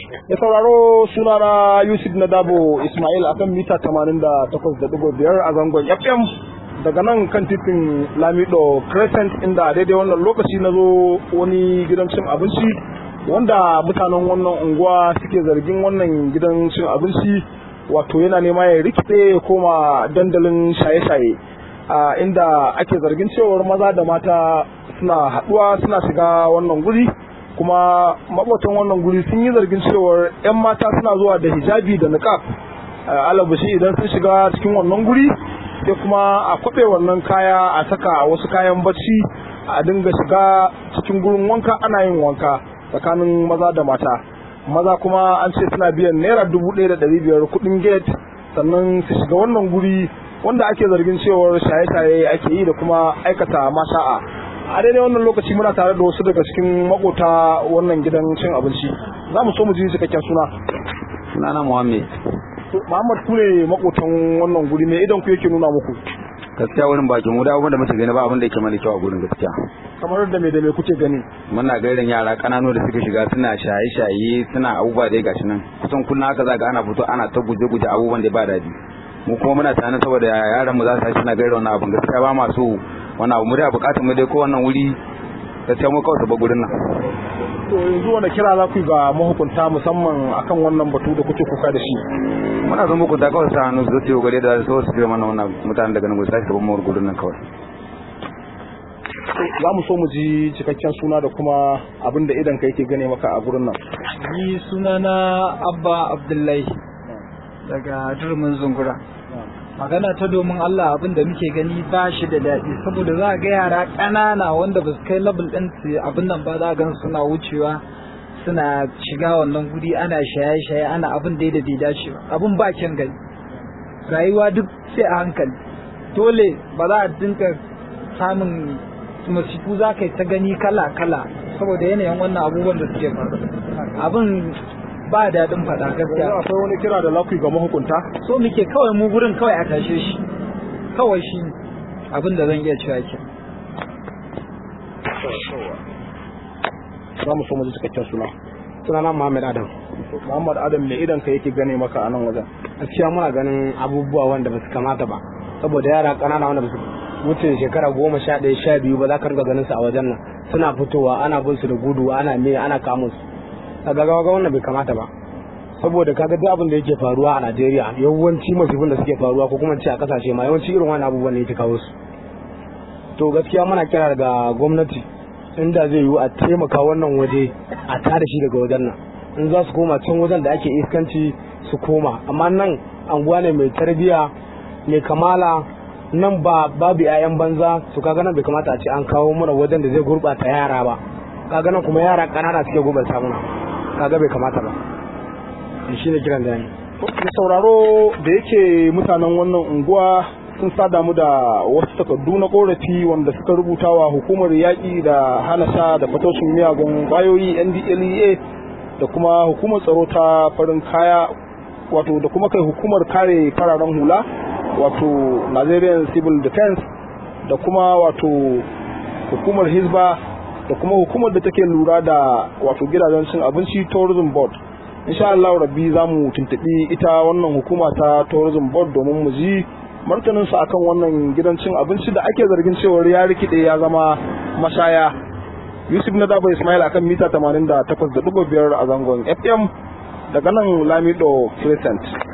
Ya sauraro sunana Yusuf Nadabo Ismail akan mita 88.5 a zangon FM daga nan kan titin Lamido Crescent inda a daidai wannan lokaci na zo wani gidan cin abinci wanda mutanen wannan unguwa suke zargin wannan gidan cin abinci wato yana nema ya rikide ya koma dandalin shaye-shaye a inda ake zargin cewar maza da mata suna haɗuwa suna shiga wannan guri kuma mabotan wannan guri sun yi zargin cewar 'yan mata suna zuwa da hijabi da niqab alabashi idan sun shiga cikin wannan guri sai kuma a kwaɓe wannan kaya a saka wasu kayan bacci a dinga shiga cikin gurin wanka ana yin wanka tsakanin maza da mata maza kuma an ce suna biyan naira dubu ɗaya da ɗari biyar kuɗin gate sannan su shiga wannan guri wanda ake zargin cewar shaye-shaye ake yi da kuma aikata masha'a a daidai wannan lokaci muna tare da wasu daga cikin makota wannan gidan cin abinci za mu so mu ji cikakken suna sunana muhammed muhammad ku ne makotan wannan guri me idan ku yake nuna muku gaskiya wurin bakin mu da abin da muke gani ba abin da yake mana kyau a gurin gaskiya kamar da me da me kuke gani muna gairan yara kananu da suka shiga suna shaye-shaye suna abubuwa dai gashi nan kusan kullum haka za ga ana fito ana ta guje-guje abubuwan da ba daɗi mu kuma muna tana saboda yaran mu za su tashi suna gaira wannan abin gaskiya ba ma so wani abu mu da bukatar mu dai ko wannan wuri gaskiya mu kawai su ba gurin nan to yanzu wani kira za ku yi ga mahukunta musamman akan wannan batu da kuke kuka da shi muna son hukunta kawai sa hannu su zo gare da su su jira mana wannan mutanen daga nan gudu sai su ba mu gurin nan kawai za mu so mu ji cikakken suna da kuma abin da idan ka yake gane maka a gurin nan ni sunana abba abdullahi daga durmin zungura magana ta domin Allah abin da muke gani ba shi da daɗi saboda za ga yara ƙanana wanda ba su kai level ɗin su abin nan ba za gan suna wucewa suna shiga wannan guri ana shaye-shaye ana abin da da bai dace ba abin ba kyan gani rayuwa duk sai a hankali dole ba za a dinka samun masifu za ka yi ta gani kala-kala saboda yanayin wannan abubuwan da suke faru abin ba daɗin faɗa gaskiya akwai wani kira da lafi ga mahukunta so muke kawai mu gurin kawai a tashe shi kawai shi abin da zan iya cewa ke za mu so mu ji cikakken suna sunana Muhammad Adam Muhammad Adam me idan ka yake gane maka a nan wajen gaskiya muna ganin abubuwa wanda ba su kamata ba saboda yara ƙanana wanda ba su wuce shekara goma sha ɗaya sha biyu ba za ka riga ganin su a wajen nan suna fitowa ana bin su da gudu ana me ana kamun su kaga ga wannan bai kamata ba saboda kaga duk abin da yake faruwa a Najeriya yawanci masifin da suke faruwa ko kuma ce a kasashe ma yawanci irin wannan abubuwan ne yake kawo su to gaskiya muna kira daga gwamnati inda zai yiwu a taimaka wannan waje a tada shi daga wajen nan in za su koma can wajen da ake iskanci su koma amma nan anguwa ne mai tarbiya mai kamala nan ba babu 'ya'yan banza su kaga nan bai kamata a ce an kawo mana wajen da zai gurɓata yara ba kaga nan kuma yara ƙanana suke gurɓata mana kaga bai kamata ba shi ne kiran da ni da sauraro da yake mutanen wannan unguwa sun sada mu da wasu takardu na korafi wanda suka rubuta wa hukumar yaƙi da hana sha da fatocin miyagun ƙwayoyi ndlea da kuma hukumar tsaro ta farin kaya wato da kuma kai hukumar kare fararen hula wato nigerian civil defense da kuma wato hukumar hisba da kuma hukumar da take lura da wato gidajen cin abinci tourism board insha Allah rabbi za mu tuntuɓi ita wannan hukuma ta tourism board domin mu ji martanin su akan wannan gidan cin abinci da ake zargin cewar ya rikide ya zama mashaya Yusuf na Dabo Ismail akan mita 88.5 a zangon FM daga nan Lamido Crescent